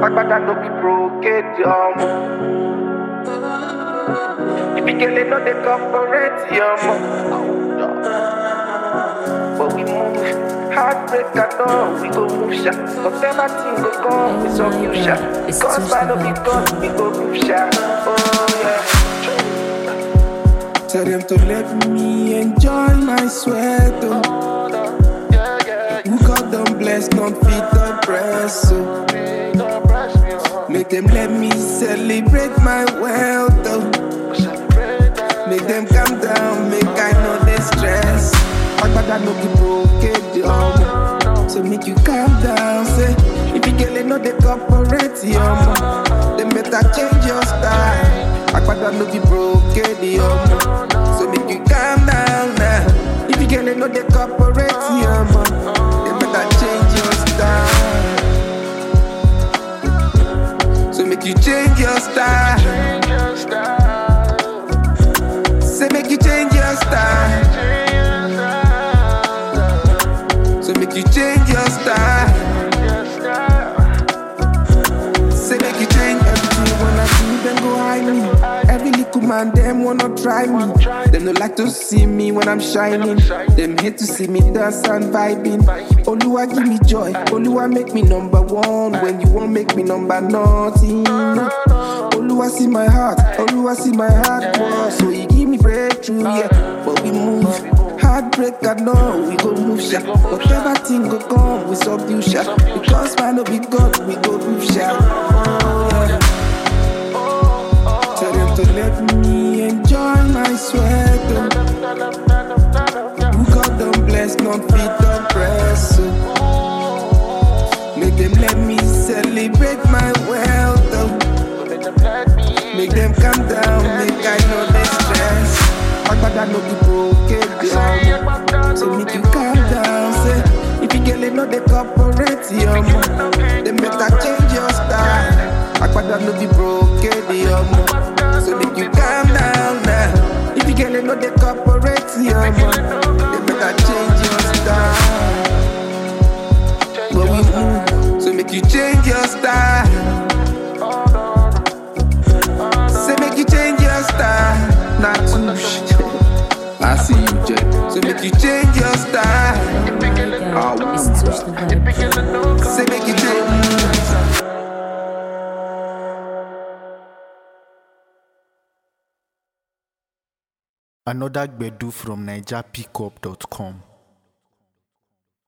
Agbada no be brocade, um. If you get it, no, they corporate, um. But we move, heartbreak, I know we go move shot. Whatever thing go come, we so you shot. It's Because too by no be slow. gone, we go move shot. Oh yeah. Tell them to let me enjoy my sweat. Oh. Yeah, yeah, Who God don't bless, don't feed the press. Oh. you don't brush me off. Make them let me celebrate my wealth. Oh. Make them calm down, make I know they stress. Agbada no be broke, um. So make you calm down, say. If you get it, no they corporate, um. They better change your style. Agbada no be broke, um. So make you calm down now. If you get it, no they corporate, um. They better change your style. So make you change your style. Change your style. Say make you change your style. Change your style. So make you change your style. Your style. Say make you change everything wanna do, then go hide me. Every little man, them wanna try me. Them no like to see me when I'm shining. Them hate to see me dance and vibing. Oluwa give me joy, Oluwa make me number one. When you won't make me number nothing. Oluwa see my heart, Oluwa see my heart, boy. So he give me breakthrough, yeah. But we move. Heartbreak, I know we go move shot. Whatever thing go come, we subdue shot. Because man no be God, we go move shot. Oh, yeah. Tell them to let me enjoy my sweat. Oh. Who God don't bless, not feed the press. Oh. Make them let me celebrate my wealth. Oh. Make them calm down, make I know they stress. Agbada no be broke, um. So make you calm down, say. If you get it, no they corporate, um. Then better change your style. Agbada no be broke, um. So make you calm down now. If you get it, no they corporate, um. Then better change your style. But we move, so make you change your style. Say make you change your style, not too shit. I see you, Jay. So make you change your style. Oh my God, it's Touch the Vibe. Say make you change. Another Gbedu from NigerPickup.com.